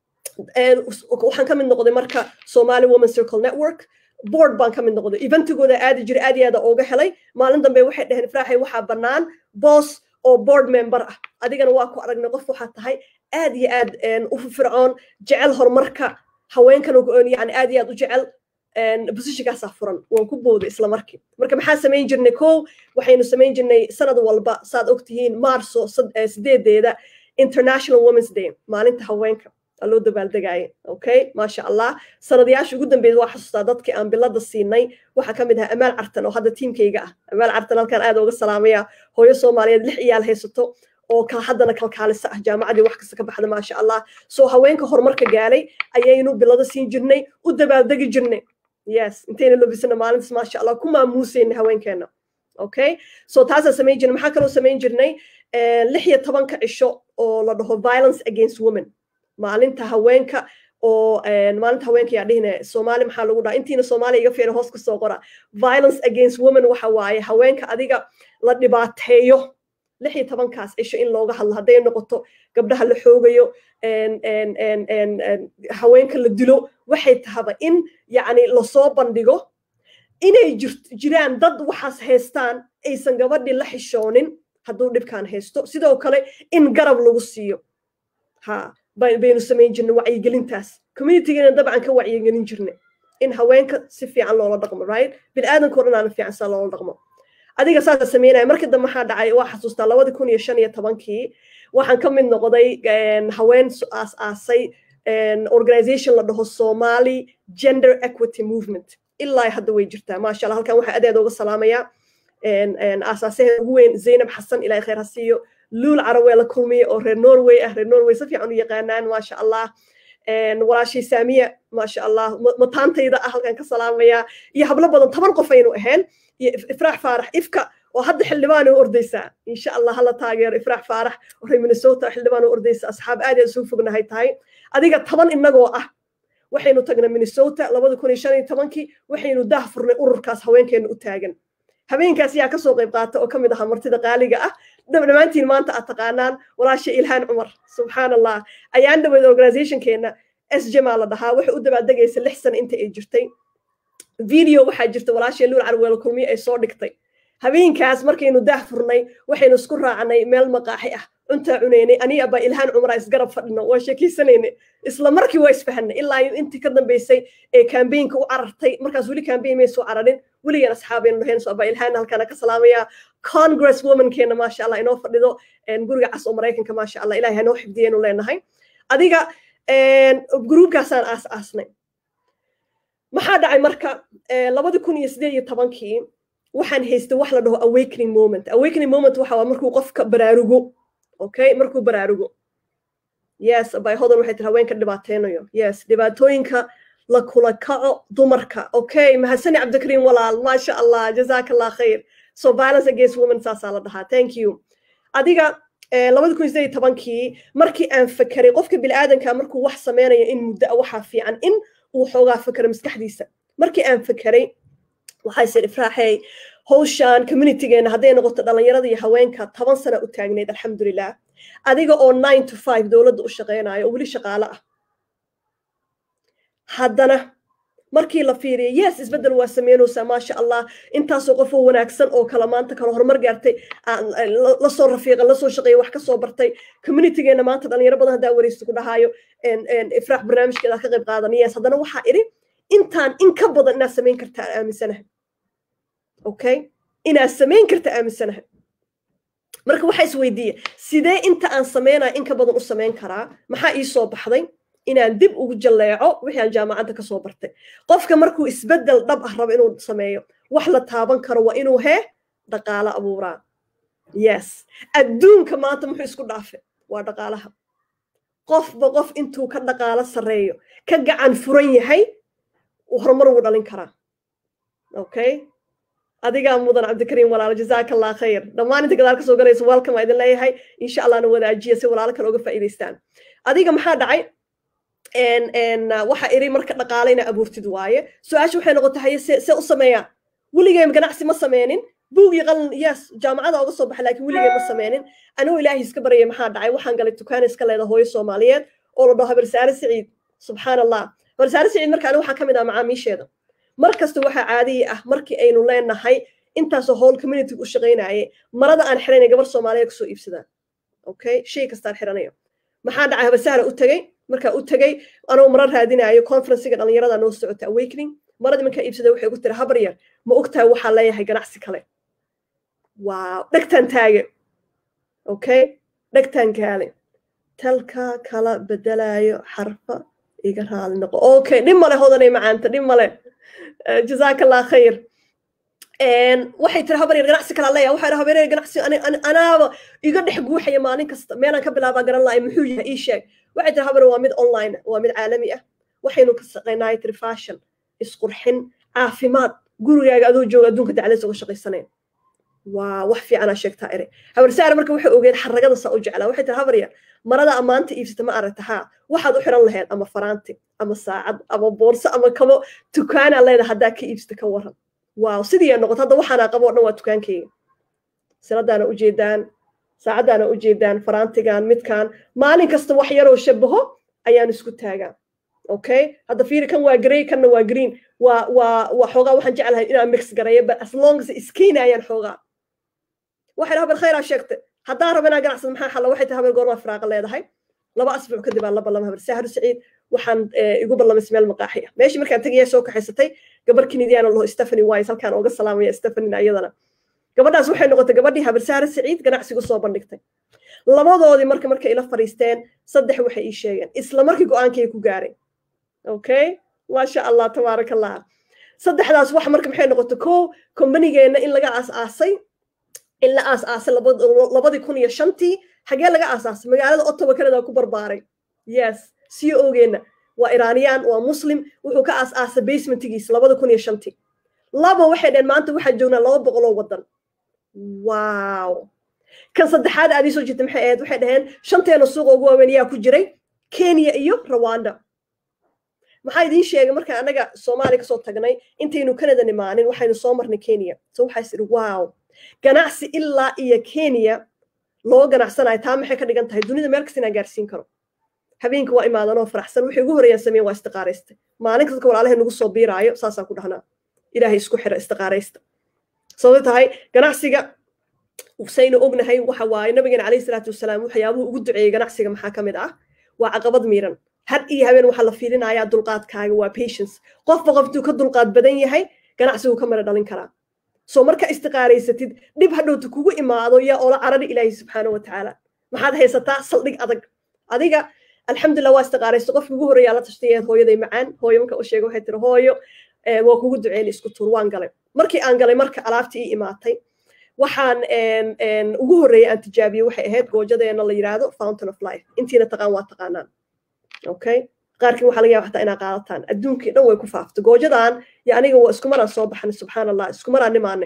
waxaan ka mid noqday marka somali woman circle network board baan ka mid noqday eventigooda aadi jiray aad iyo aada ooga helay maalin dambe waxay dhaheen ifraaxay waxaa bannaan boss oo board member ah adigana waa ku aragnay qof waxaa tahay aad iyo aad u fircoon jecel horumarka haweenkan yani aad iyo aad u jecel positionkaasaa furan waan ku booday isla markii marka maxaa samayn jirnay kow waxaynu samayn jirnay sanad walba saad ogtihiin maarso sideedeeda international women's day maalinta haweenka loo dabaaldegaaye okay maasha allah sanadayaasha ugu dambeeyay waa xasuustaa dadkii aan bilada siinay waxaa ka mid ahaa amaal cartan oo hadda tiimkayga ah amaal cartan halkaan aad uga salaamaya hooyo soomaaliyeed lix iyaal haysato oo haddana kalkaalisa ah jaamacadii wax kasta ka baxda maasha allah soo haweenka horumarka gaalay ayaynu bilada siin jirnay u dabaaldegi jirnay yes intayna lobisana maalintaas maasha allah ku maamuusayna haweenkeena okay so taasaa samayn jirnay maxaa kaloo samayn jirnay lix iyo tobanka cisho oo la dhaho violence against women maalinta haweenka oo maalinta haweenka yaa dhihine soomaali maxaa lagu dhaha intiina soomaaliya iga fiiran hoos kasoo qora violence against women waxa waaye haweenka adiga la dhibaateeyo lix iyo tobankaas cisho in looga hadlo hadday noqoto gabdhaha la xoogayo haweenka la dilo waxay tahaba in yacni lasoo bandhigo inay jiraan dad waxaas haystaan aysan gabadhii la xishoonin hadduu dhibkaan haysto sidoo kale in garab lagu siiyo ha baynu samayn jirnay wacyigelintaas communitygeena dabcan ka wacyigelin jirnay in haweenka si fiican loola dhaqmo right biniaadanka o dhan aana fiican saa loola dhaqmo adiga saasa samaynaya markii dambe maxaa dhacay waa xasuustaa labadi kun iyo shan iyo tobankii waxaan ka mid noqday haween aas-aasay organization la dhaho somali gender equity movement ilaa hadda way jirtaa maasha allah halkan waxaa adeed uga salaamaya aasaasaheeda ugu weyn zaynab xasan ilahay khayr ha siiyo luul carawee la kulmiye oo reer norway ah reer norway si fiican u yaqaanaan maasha allah walaashay saamiya maasha allah mataantayda ah halkan ka salaamaya iyo hablo badan toban qof aynu ahayn iyo ifraax faarax ifka oo hadda xildhibaan u ordaysaa insha allah hala taageero ifraax faarax oo reer minnesota xildhibaan u ordaysa asxaab aad aad isugu fognahay tahay adiga toban inagoo ah waxaynu tagnay minnesota labada kun iyo shan iyo tobankii waxaynu daah furnay ururkaas haweenkeena u taagan habeenkaas yaa kasoo qayb qaata oo ka mid ahaa martida qaaliga ah dhammaantiin maanta aad taqaanaan walaasha ilhaan cumar subxaan allah ayaan dhaweyd organizationkeena sjmaa la dhahaa waxay u dabaaldegaysa lix sano inta ay jirtay video waxaa jirta walaashee luul carweelo kulmiye ay soo dhigtay habeenkaas markaynu daah furnay waxaynu isku raacnay meel maqaaxi ah cuntaa cunaynay aniga baa ilhaan cumraa isgarab fadhino waa sheekeysanaynay isla markii waa isfahanay ilaa intii ka dambaysay ee kambeynka u carartay markaas weli kambeyn may soo cararin weligan asxaabaynu dhahayn so abaa ilhaan halkaana ka salaamaya congress womankeena maasha allah inoo fadhido guriga cas oo maraykanka maasha allah ilahay hanoo xifdiyaynu leenahay adiga gruubkaasaan aas aasnay maxaa dhacay marka labadi kun iyo sideed iyo tobankii waxaan haystay wax la dhaho awakening moment awakening moment waxa waa markuu qofka baraarugo okay markuu baraarugo yes bay hodan waxay tiri haweenka dhibaateynayo yes dhibaatooyinka la kula kaco dumarka okay mahadsani cabdikariim walaal maasha allah jazaka allah khayr so violence against women saasaa la dhahaa thank you adiga labadi kun sideed iyo tobankii markii aan fakeray qofka biniaadanka markuu wax sameynayo in muddo a waxaa fiican in uu xoogaa fakero maskaxdiisa markii aan fakeray waxay sir ifraaxey howshaan communitygeena hadday noqoto dhalinyarada iyo haweenka toban sana u taagnayd alxamdulilah adiga oo nine to five dowladda u shaqeynayo oo weli shaqaale ah haddana markii la fiiriya yes isbeddel waa sameynaysaa maasha allah intaasoo qof oo wanaagsan oo kale maanta kale horumar gaartay lasoo rafiiqan lasoo shaqeeya wax kasoo bartay communitygeena maanta dhalinyaro badan haddaa wareysta ku dhahaayo ifraax barnaamijkeeda ka qayb qaadan yes haddana waxaa idhi intaan in ka badan inaad samayn kartaa aaminsanaha okay inaad samayn karta aaminsanaha marka waxaa isweydiiya sidee inta aan sameynaya in ka badan u samayn karaa maxaa ii soo baxday inaan dib ugu jalleeco wixii aan jaamacadda kasoo bartay qofka markuu isbeddel dhab ah rabo inuu sameeyo wax la taaban karo waa inuu hee dhaqaalo abuuraa yes adduunka maanta muxuu isku dhaafe waa dhaqaalaha qofba qof intuu ka dhaqaalo sarreeyo ka gacan furan yahay horumar wuu dhalin karaa okay adigaa mudan cabdikariim walaalo jazaaka allah khayr dhammaan inta gadaal kasoo galaysa welcome aa idin leeyahay insha allahna wadaajiya si walaalo kale uga faa'iidaystaan adiga maxaa dhacay waxa iri marka dhaqaale ina abuurtid waaye su-aasha waxay noqotay haye se se u sameeyaa weligeen ganacsi ma sameynin buug iyo qalin yes jaamacada oga soo baxay laakiin weligeen ma sameynin anigoo ilaahay iska baryay maxaa dhacay waxaan galay dukaan iska leeda hooyo soomaaliyeed oo la dhaho habarsaare siciid subxaan allah habarsaare siciid marka aniga waxaa ka mid ah macaamiisheeda mar kasta waxaa caadiyi ah markii aynu leenahay intaasoo howl community u shaqaynaye marada aan xiranay gabar soomaaliyeed kasoo iibsadaan okay shay kastaan xiranayo maxaa dhacay habarsahra u tegey markaa u tegey anoo mara raadinayo conferencega dhalinyarada noo socota awakening maradii markaa iibsada waxay ugu tiri habar yar ma ogtahay waxaa leeyahay ganacsi kale wow dhegtaan taage okay dhegtaan kaale talka kala bedelayo xarfa iga raali noqo okay dhib male hodanay macaanta dhib male jazaaka allah khayr waxay tiri habar yar ganacsi kala leeyahay waxay habar yar ganacsi anaaba iga dhex guuxaya maalin kasta meelaan ka bilaabaa garan lahay muxuu yahay ii sheeg waxay tiri habar waa mid online waa mid caalami ah waxaynu ka shaqaynahay tiri fashion isqurxin caafimaad gurigaaga adoo jooga adduunka dacladiisa uga shaqaysanayn waa wax fiicanaa sheegtaa ere habar saara marka waxay ogeed xaragada saa u jeclaa waxay tiri habar yar marada ammaanta iibsata ma aragta haa waxaad u xiran lahayd ama faraanti ama saacad ama boorso ama kabo dukaanaa leeda haddaa ka iibsata ka waran waaw sidii noqoto hadda waxaanaa qabo o dhan waa dukaankeyga siladaana ujeedaan saacaddaana ujeedaan faraantigan midkan maalin kasta wax yaroo shabaho ayaan isku taagaa okay hadda fiiri kan waa grey kanna waa green waa waa waa xoogaa waxaan jeclahay inaan mix gareeyo but as long as iskeenayaan xoogaa waxay habar khayraa sheegtay haddaan rabo inaan ganacsado maxaa xalla waxay tahay habar goormaa firaaqa leedahay laba asbuuc kadib aan la ballama habar sahru saciid waxaan igu ballamay meel maqaaxi ah meeshii markaan tegayaa soo kaxaysatay gabar kinidiyaana laho stephanie wise halkaan ooga salaamaya stephanie ayadana gabadhaas waxay noqotay gabadhii habar sahru saciid ganacsigu soo bandhigtay labadoodii marka markay ila fadhiisteen saddex waxay ii sheegeen isla markii go-aankay ku gaaray okay maasha allah tabaaraka allah saddexdaas wax marka maxay noqotay ko kombanigeenna in laga aas-aasay in la aas-aasay labadii kun iyo shantii xagee laga aasaasay magaalada ottawa canada ku barbaaray yes c o geenna waa iraniyaan waa muslim wuxuu ka aas-aasay basementigiisa labada kun iyo shantii laba waxay dhaheen maanta waxaa joognaa laba boqoloo waddan wow kan saddexaad aad ii soo jirta maxay ahayd waxay dhaheen shanteena suuqa ugu waaweyn yaa ku jiray kenya iyo rwanda maxaa idiin sheegay markaan anaga soomaaliya kasoo tagnay intaynu canada nimaanin waxaynu soo marnay kenya so waxaa is idhi wow ganacsi ilaa iyo kenya loo ganacsanayo taa maxay ka dhigan tahay dunida meel kasta inaan gaarsiin karo habeenka waa imaadanoo faraxsan wixii ugu horreeyaan sameyn waa istiqaaraysta maalin kasta walaalahay nagu soo biiraayo saasaan ku dhahnaa ilaahay isku xira istiqaaraysta sababto tahay ganacsiga saynu ognahay waxa waaye nabigeena calayhi salaatu wasalaam waxyaabuhu ugu duceeyey ganacsiga maxaa ka mid ah waa caqabad miiran had iyo habeen waxaa la fiilinayaa dulqaadkaaga waa patience qofba qoftuu ka dulqaad badan yahay ganacsigu ka mara dhalin karaa soo marka istiqaaraysatid dhib hadhowta kugu imaado yaa oola carari ilaahi subxaana wa tacaala maxaad haysataa saldhig adag adiga alxamdulillah waa istiqaaraysta qofki ugu horreeyaa la tashtay hooyaday macaan hooyo marka u sheega waxay tiri hooyo waa kugu duceyn isku tuur waan galay markii aan galay marka alaabtii ii imaatay waxaan ugu horreeyay aan tijaabiyey waxay ahayd goojadeena la yidhaahdo fountain of life intiina taqaan waa taqaanaan okay qaarkiin waxaa laga yaba xataa inaa qaadataan adduunkii dhan way ku faafto goojadan yo aniga waa isku maraan soo baxnay subxaan allah isku maraan nimaanay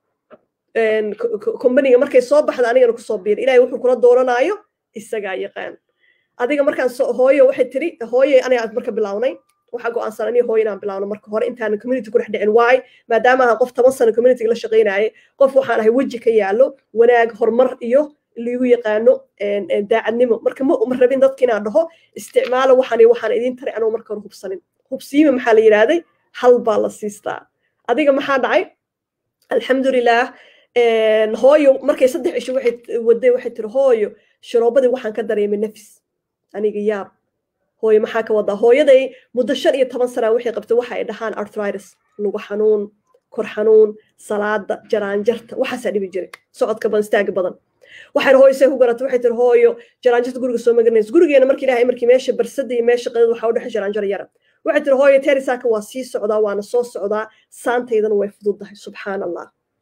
kombaniga markay soo baxda anigana kusoo biir ilahay wuxuu kula dooranaayo isagaa yaqaan adiga markaan hooyo waxay tiri hooye aniga marka bilawnay waxaa go'aansan aniga hooyo inaan bilawno marka hore intaanan community ku dhex dhicin waay maadaama ahaan qof toban sano communityga la shaqaynayay qof waxaan ahay weji ka yaallo wanaag horumar iyo liigu yaqaano daacadnimo marka ma ma rabin dadka inaan dhaho isticmaalo waxaan waxaan idiin taray anoo marka hore hubsanin hubsiima maxaa la yidhaahday hal baa la siistaa adiga maxaa dhacay alxamdulilah hooyo markay saddex isho waxay waday waxay tiri hooyo sharoobadii waxaan ka dareemay nafis aniga yaab hooyo maxaa ka wadaa hooyaday muddo shan iyo toban sanaa waxay qabtay waxa ay dhahaan arthritis lugu xanuun kor xanuun salaada jaraanjarta waxaasaa dhibi jiray socodka badan istaaga badan waxaan hooyo say ku garata waxay tiri hooyo jaraanjarta guriga soo magaranaysa gurigeena marka ilahay markii meesha barsada iyo meesha qadada waxaa u dhexay jaraanjar yara waxay tiri hooyo terisaaka waa sii socdaa waana soo socdaa saantaydana way fududdahay subxaan allah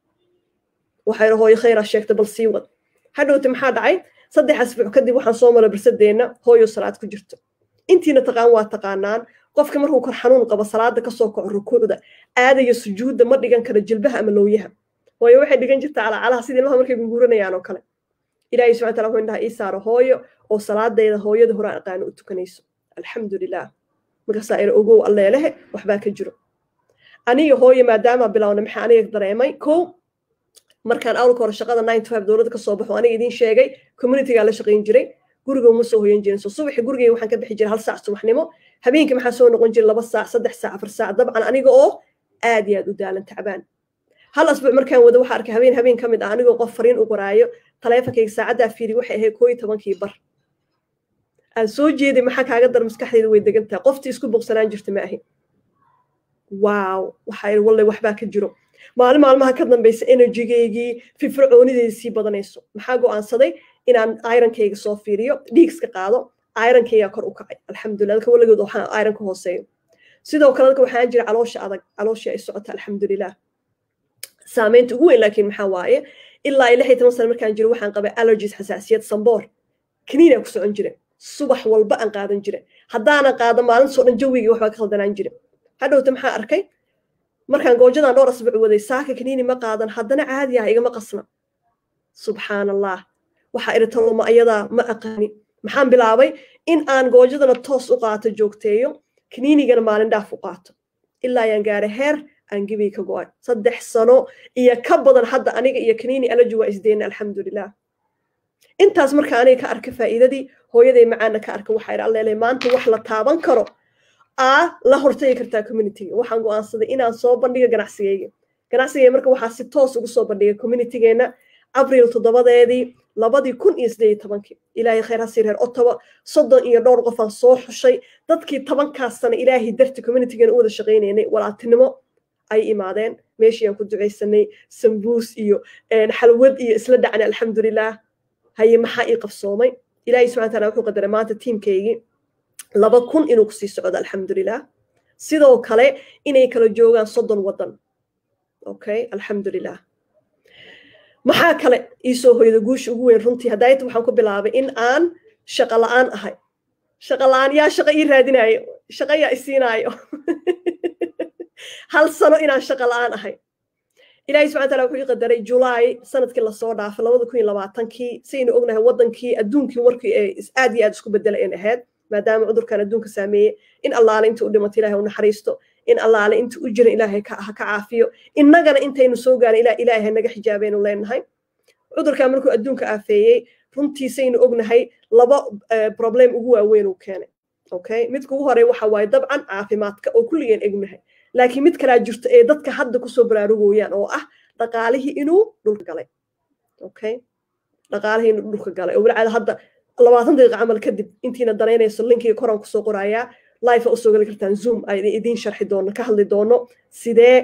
waxay hooyo khayraa sheegtay bal sii wad hadhowti maxaa dhacay saddex asbuuc kadib waxaan soo maray barsadeenna hooyo salaad ku jirto intiina taqaan waa taqaanaan qofka markuu kor xanuun qabo salaada kasoo kaco rukuucda aadayo sujuudda ma dhigan kara jilbaha ama lowyaha hooyo waxay dhigan jirtaa calacalaha sidii ilmaha markay gunguuranayaan oo kale ilaahay subxana tala wuxuu indhaha ii saaro hooyo oo salaadayda hooyada hore aan aqaano u tukanayso alxamdulilah markaasaa ira ogow alleelehe waxbaa ka jiro aniga hooyo maadaama bilowna maxaa aniga dareemay kow markaan awlka hore shaqada nine to five dowladda kasoo baxo aniga idiin sheegay communitygaa la shaqayn jiray guriga uma soo hoyan jirin so subaxi gurigay waxaan ka bixi jiray hal saac subaxnimo habeenkii maxaa soo noqon jiray laba saac saddex saac afar saac dabcan aniga oo aad iyo aad u daalan tacbaan hal asbuuc markaan wado waxaa arkay habeen habeen ka mid ah anigoo qof fariin u qoraayo taleefonkayga saacaddaa fiiri waxay ahayd koo iyo tobankii bar aan soo jeeday maxaa kaaga dar maskaxdayda way degan tahay qoftii isku boqsanaan jirta ma ahi waaw waxaa iri walle waxbaa ka jiro maalin maalmaha ka dambaysa enerjigaygii firfircoonideeda sii badanayso maxaa go'aansaday inaan ironkayga soo fiiriyo dhiigska qaado ironkaygaa kor u kacay alxamdulillah dadka weligood waxaa ironka hooseeyo sidoo kale dadka waxaan jira caloosha adag calooshii ay socota alxamdulilah saameynta ugu weyn laakiin maxaa waaye ilaa iyo lix iyo toban sano markaan jiro waxaan qabay allergies xasaasiyad samboor kaniinaa ku socon jira subax walba aan qaadan jira haddaanan qaado maalintoo dhan jawigii waxbaa ka khaldanaan jira hadhowta maxaa arkay markaan goojadan dhowr asbuuc waday saaka kaniini ma qaadan haddana caadi ah igama qasna subxaan allah waxaa iri taloma ayadaa ma aqaani maxaan bilaabay in aan goojadana toos u qaato joogteeyo kaniinigana maalin dhaaf u qaato ilaa ayaan gaaray heer aan gibay ka go-ay saddex sano iyo ka badan hadda aniga iyo kaniini alaji waa isdeyna alxamdulilah intaas marka aniga ka arka faa'iidadii hooyaday macaana ka arka waxaa iri alleele maanta wax la taaban karo aa la hortagi kartaa communityga waxaan go'aansaday inaan soo bandhigo ganacsigayga ganacsigayga marka waxaa si toos ugu soo bandhigay communitygeena abril toddobadeedii labadii kun iyo siddeed iyo tobankii ilaahay khayr ha sii reer ottawa soddon iyo dhowr qofaan soo xushay dadkii tobankaas sana ilaahay darti communitygeena u wada shaqaynaynay walaaltinimo ay imaadeen meeshii aan ku ducaysanay sambuus iyo xalwad iyo isla dhacnay alxamdulilah haye maxaa ii qabsoomay ilaahay subxana taala wuxuu qadaray maanta tiimkaygii laba kun inuu kusii socdo alxamdulilah sidoo kale inay kala joogaan soddon waddan okay alxamdulilah maxaa kale iisoo hoyda guusha ugu weyn runtii haddaayta waxaan ku bilaabay in aan shaqo la'aan ahay shaqo la'aan yaa shaqo ii raadinaayo shaqo yaa isiinaayo hal sano inaan shaqo la'aan ahay ilaahay subxana taala wuxuu ii qadaray julaay sanadkii lasoo dhaafay labada kun iyo labaatankii saynu ognahay waddankii adduunkii warkii ee aad iyo aad isku bedelayn ahayd maadaama cudurkan adduunka saameeyey in allaale inta u dhimato ilahay u naxariisto in allaale inta u jiran ilaahay ha ka caafiyo innagana intaynu soo gaarin ilaa ilaahay naga xijaabaynu leenahay cudurkaa markuu adduunka aafeeyey runtiisaynu ognahay laba problem ugu waaweyn uu keenay okay midka ugu horey waxa waaye dabcan caafimaadka oo kulligeen egnahay laakiin mid kalaa jirto ee dadka hadda kusoo baraarugooyaan oo ah dhaqaalihii inuu dhulka galay okay dhaqaalihii inuu dhulka galay oo walcaada hadda labaatan daqiiqa camal kadib intiina danaynayso linkiga koraan kusoo qorayaa life usoo gali kartaan zoom ay idiin sharxi doono ka hadli doono sidee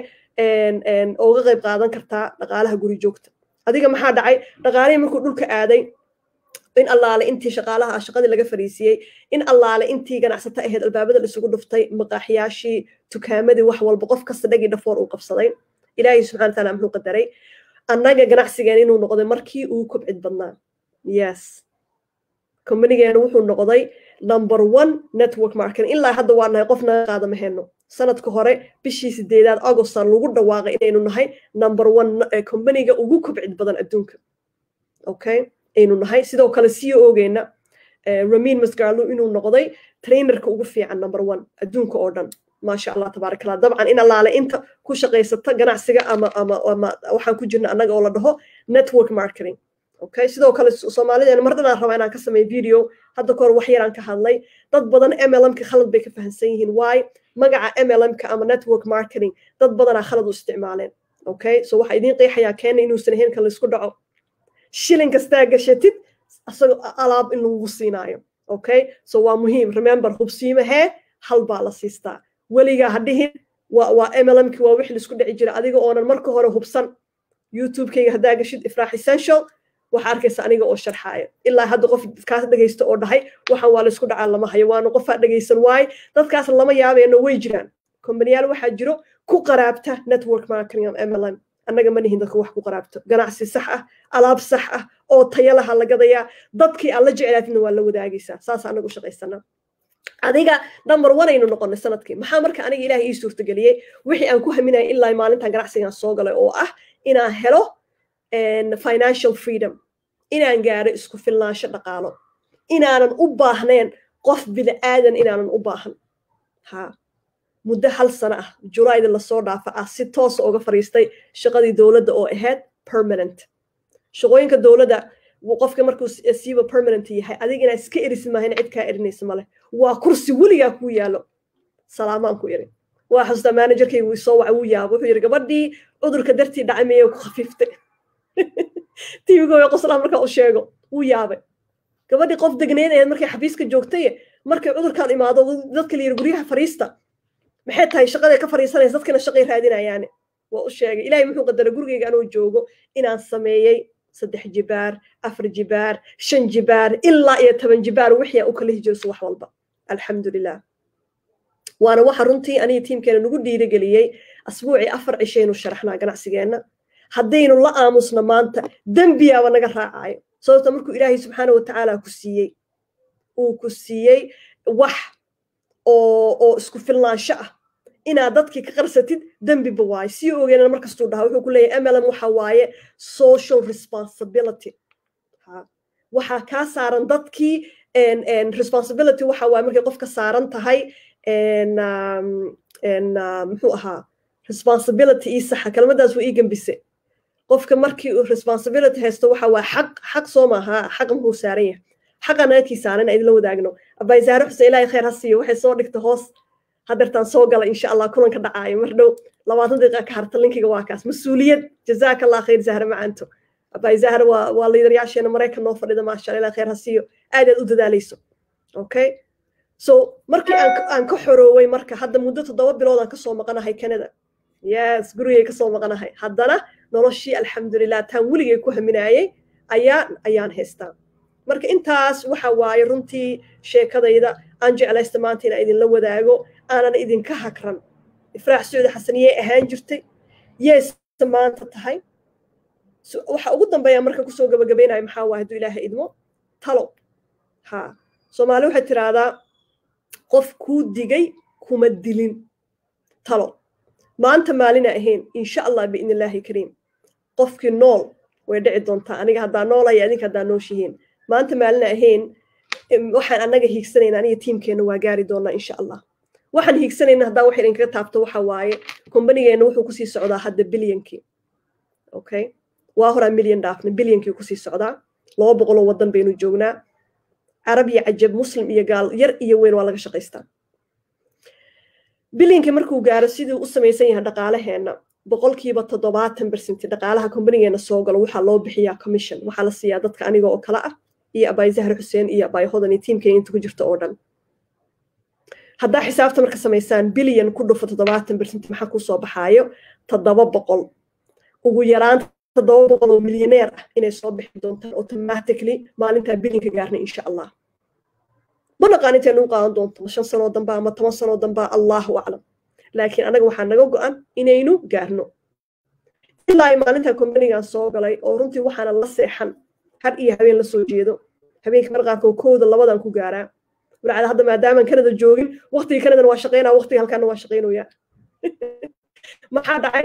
uga qayb qaadan kartaa dhaqaalaha guri joogta adiga maxaa dhacay dhaqaalihii markuu dhulka aaday in allaale intii shaqaalaha shaqadii laga fariisiyey in allaale intii ganacsato ahayd albaabada isugu dhuftay maqaaxiyaashii tukaamadii wax walba qof kasta dhagii dhafoor uu qabsaday ilaahay subxana wataala muxuu qadaray annaga ganacsigeen inuu noqday markii uu kobcid badnaa yes kombanigeena wuxuu noqday number one network marketing ilaa hadda waa nahay qof naga qaada ma heno sanadka hore bishii sideedaad augustan lagu dhawaaqay inaynu nahay number one kombaniga ugu kobcid badan adduunka okay aynu nahay sidoo kale c o geena ramin masgarlo inuu noqday trainerka ugu fiican number one adduunka oo dhan maasha allah tabaarak allah dabcan in allaale inta ku shaqaysata ganacsiga ama ama ama waxaan ku jirna annaga oo la dhaho network marketing okay sidoo kale soomaalideena mar dhanaan rabaa inaan ka sameeyo video hadda kahor wax yaraan ka hadlay dad badan mlmka khalad bay ka fahamsan yihiin waay magaca mlmka ama network marketing dad badanaa khalad u isticmaaleen okay so waxaa idiin qeexayaa keena inuusan ahayn kan laysku dhaco shilin kastaa gashatid asagoo alaab in lagu siinaayo okay so waa muhiim remember hubsiimahee hal baa la siistaa weligaa ha dhihin waa mlmki waa wix laisku dhici jira adiga oonan marka hore hubsan youtubekayga haddaa gashid ifraax essential waxaa arkaysa aniga oo sharxaaya ilaa hadda qof kaas dhegaysta oo dhahay waxaan waa laysku dhacaa lama hayo waana qofaa dhegaysan waaye dadkaas lama yaabeeno way jiraan kombaniyaal waxaa jiro ku qaraabta network marketing mlm annaga ma nihin dadka wax ku qaraabto ganacsi sax ah alaab sax ah oo tayalaha la gadayaa dadkii aan la jeclaatidna waa la wadaagaysaa saas anagu shaqaysanaa adiga number one aynu noqonay sanadkii maxaa marka aniga ilaah ii suurtageliyey wixii aan ku haminaya ilaa maalintan ganacsigaan soo galay oo ah inaan helo financial freedom inaan gaaro isku filnaansho dhaqaalo inaanan u baahnayn qof bini aadan inaanan u baahan ha muddo hal sano ah julaayda lasoo dhaafa ah si toosa uga fariistay shaqadii dowladda oo ahayd permanent shaqooyinka dowladda qofka markuu siiba permanent yahay adiga inaad iska erisid maaha in cid kaa erinaysa male waa kursi weligaa kuu yaalo salaamaan ku iri waa xasuustaa managerkayga wuu soo waca wuu yaabo wuxuu yidhi gabadhii cudurka dartii dhacay miyay ku khafiiftay tvgooya qoslaa markaa u sheego wuu yaabay gabadhii qof degneyd ahayd markay xafiiska joogtay markay cudurkan imaado dadka la yidhi guryaha fariista maxay tahay shaqaday ka fariisanaysa dadkina shaqay raadinayaane waa u sheegay ilaahay muxuu qadaray gurigayga anoo joogo inaan sameeyey saddex jibaar afar jibaar shan jibaar ilaa iyo toban jibaar wixii aan u kala hijirso wax walba alxamdulilah waana waxa runtii aniga tiimkeena nagu dhiirigeliyey asbuucii afar cishaynu sharaxnaa ganacsigeenna haddaynu la aamusno maanta dembiyaaba naga raacayo sababta markuu ilaahay subxaana watacaala ku siiyey uu ku siiyey wax oo oo isku filnaansho ah inaad dadkii ka qarsatid dembiba waaye sii ogeenana markastuu dhaha wuxuu ku leeyahay mlm waxa waaye social responsibility waxaa kaa saaran dadkii responsibility waxa waaye markay qofka saaran tahay muxuu ahaa responsibility ii saxa kelmadaas waa ii gembise qofka markii uu responsibility haysto waxa waa xaq xaq soo maaha xaq muxuu saaran yahay xaqa nagakii saaran in idinla wadaagno abaysaare xuseen ilaahay khayr ha siiyo waxay soo dhigta hoos hadeertaan soo gala insha allah kulanka dhacaayo mar dhow labaatan daqiiqa ka harta linkiga waa kaas mas-uuliyad jazaaka allah khayr zahra macaanto abay zahra waa waa liidaryaasheena maraykan noo fadhida maasha allah ilaahay khayr ha siiyo aad aad u dadaalayso okay so markii aan aan ka xorooway marka hadda muddo toddoba bilood aan kasoo maqanahay canada yes gurigay kasoo maqanahay haddana noloshii alxamdulilah taan weligay ku haminaayey ayaa ayaan haystaa marka intaas waxa waaye runtii sheekadayda aan jeclaysta maanta inaan idinla wadaago aanan idinka hakran ifraax sacuudi xasaniyey ahaan jirtay yeesa maanta tahay waxa ugu dambeeya marka kusoo gabagabaynayo maxaa waaye hadduu ilaaha idmo talo ha soomaali waxay tiraahdaa qof kuu digay kuma dilin talo maanta maalina ahayn insha allah biidn illaahi kariim qofkii nool way dhici doontaa aniga haddaa noolaya adinka haddaa nooshihiin maanta maalina ahayn waxaan annaga hiigsanayna aniga tiimkeenna waa gaari doonaa insha allah waxaan hiigsanayna haddaa wax idinkaga taabto waxa waaye kombanigeenna wuxuu kusii socdaa hadda bilyankii okay waa horaa milyan dhaafnay bilyankii kusii socdaa laba boqoloo waddan baynu joognaa carab iyo cajab muslim iyo gaal yar iyo weyn waa laga shaqaystaa bilyankii markuu gaaro siduu u samaysan yahay dhaqaalaheenna boqolkiiba toddobaatan bersenti dhaqaalaha kombanigeenna soo galo waxaa loo bixiyaa commission waxaa la siiyaa dadka aniga oo kale ah iyo abaay zahar xuseen iyo abaay hodan iyo tiimkeyga inta ku jirta oo dhan haddaa xisaabta marka samaysaan bilyan ku dhufo toddobaatan bersenti maxaa kusoo baxaayo toddoba boqol ugu yaraan toddoba boqol oo milyaneer ah inay soo bixi doontaan automatically maalintaa bilyanka gaarna insha allah ma naqaan intay nagu qaadan doonto ma shan sanoo dambaa ama toban sanoo dambaa allahu aclam laakiin anaga waxaa naga go-an inaynu gaarno ilaa ay maalintan kombanigan soo galay oo runtii waxaana la seexan har iyo habeen la soo jeedo habeenka mar qaarkood kooda labadan ku gaaraa walacada hadda maadaamaan kanada joogin waqtigii kanadana waa shaqaynaa waqtiga halkaana waa shaqaynaya maxaa dhacay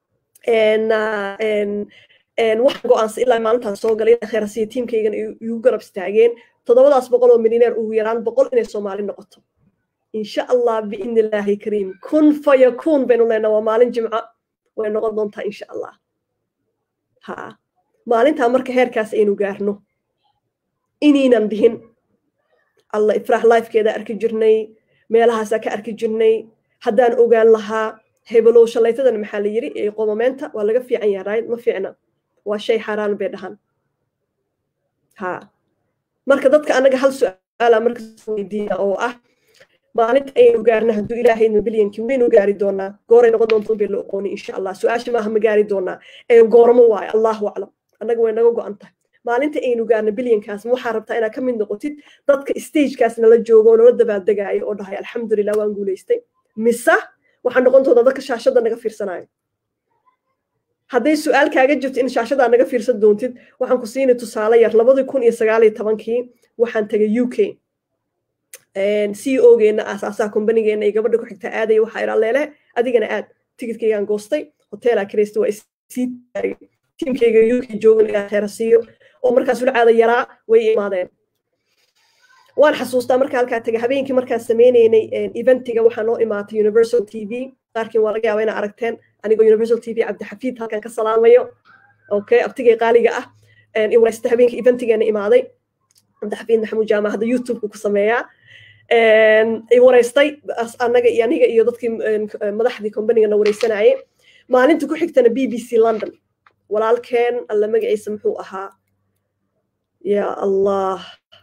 waxaan go-aansa ilaa maalintaas soo galay kheerasiya tiimkaygan igu garab istaageen toddobadaas boqol oo milyaneer ugu yaraan boqol inay soomaali noqoto insha allah biidni illaahi kariim kun fayakuun baynu leenaa waa maalin jimco way noqon doontaa insha allah ha maalintaa marka heerkaas aynu gaarno inaynan dhihin alla ifraax lifekeeda arki jirnay meelahaasaa ka arki jirnay haddaan ogaan lahaa hebelow shalaytadan maxaa la yiri qomameenta waa laga fiican yahay ma fiicna waa shay xaaraan bay dhahan ha marka dadka anaga hal su-aala markas weydiina oo ah maalinta aynu gaarna hadduu ilaahayna bilyankii waynu gaari doonaa gooray noqon doonto bay la oqooni insha allah su-aasha maaha ma gaari doonaa ee goormo waayo allahu aclam annaga way naga go-an tahay maalinta aynu gaarna bilyankaas waxaa rabtaa inaad ka mid noqotid dadka stagekaas nala joogo oo nala dabaaldegaayo oo dhahay alxamdulilah waan guulaystay mise waxaa noqon doontaa dadka shaashada naga fiirsanayo hadday su-aal kaaga jirto in shaashadaa naga fiirsan doontid waxaan ku siinay tusaale yar labadii kun iyo sagaal iyo tobankii waxaan tagay u k c o geena aasaasaha kombanigeenna iyo gabadha ku xigta aadaya waxaa idhaa leele adigana aad tigidkaygaan goostay hoteelaa kiraysta waa isii taagay tiimkayga u k joogan ilaa kheerasiiyo oo markaas ulcaada yaraa way imaadeen waan xasuustaa marka halkaa tagay habeenkii markaan sameynaynay eventiga waxaa noo imaatay universal t v qaarkiin waa laga yaaba inaa aragteen anigoo universal t v cabdixafiid halkan ka salaamayo okay abtigay qaaliga ah iwareysta habeenkii eventigeena imaaday cabdixafiid maxamuud jaama hadda youtubeka ku sameeyaa wareystay anaga iyo aniga iyo dadkii madaxdii kombanigana wareysanayay maalinta ku xigtana b b c london walaalkeen alla magaciisa muxuu ahaa ya allah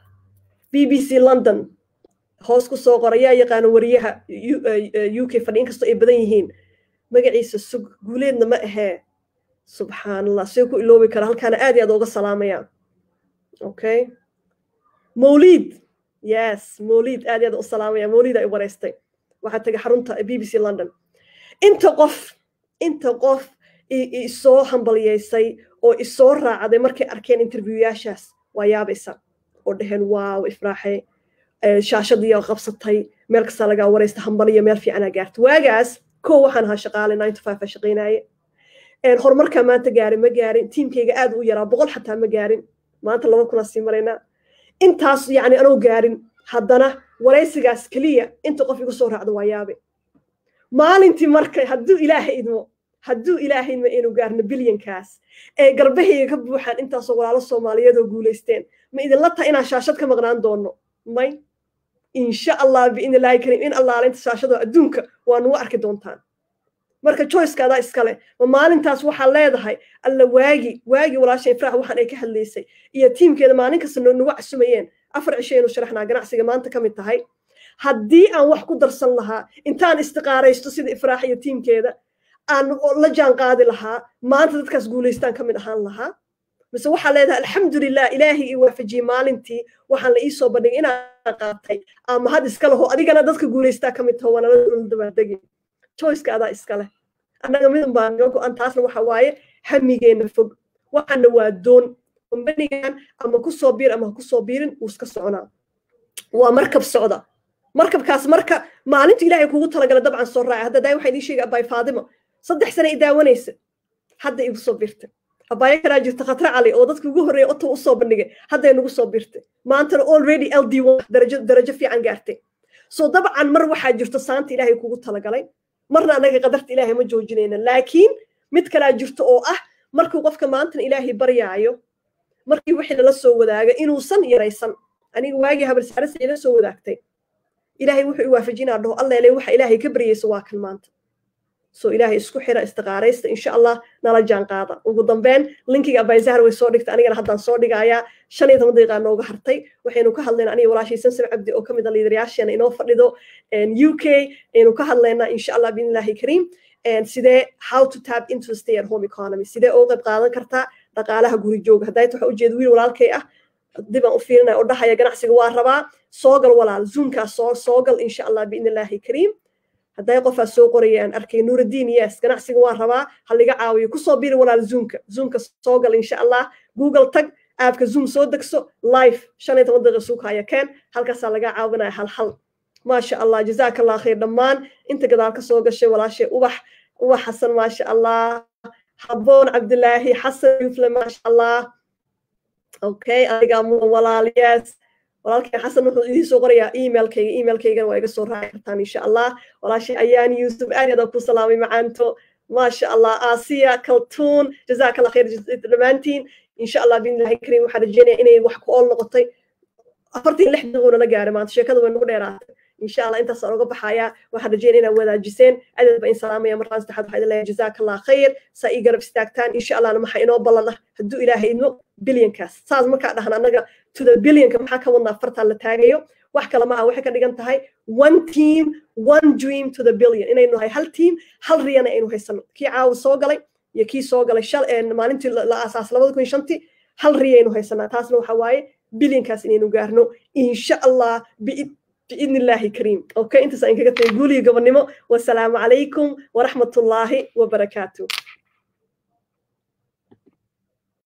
b b c london hoos ku soo qora yaa yaqaano wariyaha u k fadhi inkastoo ay badan yihiin magaciisa sug guuleedna ma ahee subxaan allah see ku iloobi kara halkaana aad iyo aad ooga salaamaya okay mawliid yes mawliid aad iyo aad u salaamaya mawliida i wareystay waxaa tagay xarunta b b c london inta qof inta qof isoo hambaliyeysay oo isoo raacday markay arkeen interviewyaashaas waa yaabaysa oo dhaheen waaw ifraaxe shaashadiiyaa qabsatay meel kastaa lagaa wareysta hambaliya meel fiicanaa gaarta waagaas kow waxaan ahaa shaqaale nine to five a shaqaynaaye horumarkaa maanta gaarin ma gaarin tiimkayga aad u yaraa boqol xataa ma gaarin maanta laba kunaa sii maraynaa intaas yacni anoo gaarin haddana waraysigaas keliya inta qof igu soo raacdo waa yaabe maalintii marka hadduu ilaahay idmo hadduu ilaahay idmo inuu gaarno bilyankaas ee garbahayga ka buuxaan intaasoo walaalo soomaaliyeed oo guulaysteen ma idinla taha inaan shaashad ka maqnaan doono may insha allah biidni illaahi kariim in allaalinta shaashado adduunka waa nugu arki doontaan marka joycekaadaa iskale ma maalintaas waxaa leedahay alla waagi waagi walaashay ifraax waxaan ay ka hadlaysay iyo tiimkeeda maalin kasta nagu casumayeen afar cishaynu sharaxnaa ganacsiga maanta ka mid tahay haddii aan wax ku darsan lahaa intaan istiqaaraysto sida ifraax iyo tiimkeeda aan la jaan qaadi lahaa maanta dadkaas guulaystaan ka mid ahaan lahaa mise waxaa leedahay alxamdulilah ilaahay ii waafajiyey maalintii waxaan la iisoo bandhigay inaan qaatay ama had iska laho adigana dadka guulaystaa ka mid taho waana la dabaaldegi choiceka adaa iska leh annaga midun baa naga go-an taasna waxa waaye hamigeenna fog waxaana waa doon kombanigan ama ku soo biir ama ha ku soo biirin wuu iska soconaa waa markab socda markabkaas marka maalintu ilaahay kugu talagala dabcan soo raacay hadda daay waxaa idii sheegay abaay faadimo saddex sane i daawanaysa hadda igu soo birtay abaayo kalaa jirta khatra cali oo dadka ugu horreeya otow usoo bandhigay hadday nagu soo birtay maantana already l d darajo darajo fiican gaartay so dabcan mar waxaa jirto saanta ilaahay kugu talagalay marna annaga qadarta ilaahay ma joojinayna laakiin mid kalaa jirto oo ah markuu qofka maantan ilaahay baryaayo markii wixii lala soo wadaaga inuusan yaraysan aniga waagii habalsaarasa ila soo wadaagtay ilaahay wuxuu i waafajinaa dhaho alleele waxa ilaahay ka baryaysa waa kan maanta so ilaahay isku xira istiqaaraysta insha allah nala jaan qaada ugu dambeyn linkiga abayzahar way soo dhigta anigana haddaan soo dhigayaa shan iyo toban daqiiqaa nooga hartay waxaynu ka hadlaynaa aniga walaashay samsam cabdi oo ka mid a liidarayaasheena inoo fadhido u k aynu ka hadlaynaa insha allah biidnillahi kariim sidee how to tap into the stay at home economy sidee uga qayb qaadan kartaa dhaqaalaha guri jooga haddayta waxa ujeeda wiil walaalkay ah dibaan u fiirinaya oo dhahaya ganacsiga waa rabaa soogal walaal zoomkaas soo soogal insha allah biidnillahi kariim hadday qofaa soo qoraya aan arkay nuuraddiin yes ganacsiga waa rabaa ha liga caawiyo kusoo biri walaal zoomka zoomka soogal insha allah google tag aabka zoom soo degso live shan iyo toban daqiiqa suukaya keen halkaasaa laga caawinaya hal hal maasha allah jazaaka allah khayr dhammaan inta gadaal ka soo gashay walaashay ubax ubax xasan maasha allah habboon cabdilaahi xasan yufle maasha allah okay adigaa mudan walaal yes walaalkay xasan wuxuu idiin soo qorayaa emailkayga emailkaygana waa iga soo raaci kartaan insha allah walaashay ayaan yuusuf aad aad ku salaamay macaanto maasha allah aasiya kaltuun jazaaka allah khayr dhammaantiin insha allah biidnillahi kariim waxaan rajeynaya inay wax ku ool noqotay afartan lix daqiiqo nala gaaray maanta sheekada way nagu dheeraatay insha allah intaasaan uga baxayaa waxaan rajeynaya inaad wadaajiseen adeed ba in salaamaya markaan saddexaad waxaa idin leeyahay jazaaka allah khayr saa ii garab istaagtaan insha allahna maxaa inoo ballan ah hadduu ilaahay idmo bilyankaas saas markaa dhahan annaga to the billionka maxaa ka wadnaa fartaan la taagayo wax kale maaha waxay ka dhigan tahay one team one dream to the billion inaynu nahay hal team hal riyana aynu haysano kii caawa soo galay iyo kii soo galay shal maalintii la aasaas labada kun shantii hal riya aynu haysanaa taasna waxa waaye bilyankaas inaynu gaarno insha allah biidni illaahi kariim okay intaas aan kaga tagay guuliga gobonnimo wasalaamu calaykum waraxmatullaahi wabarakaatu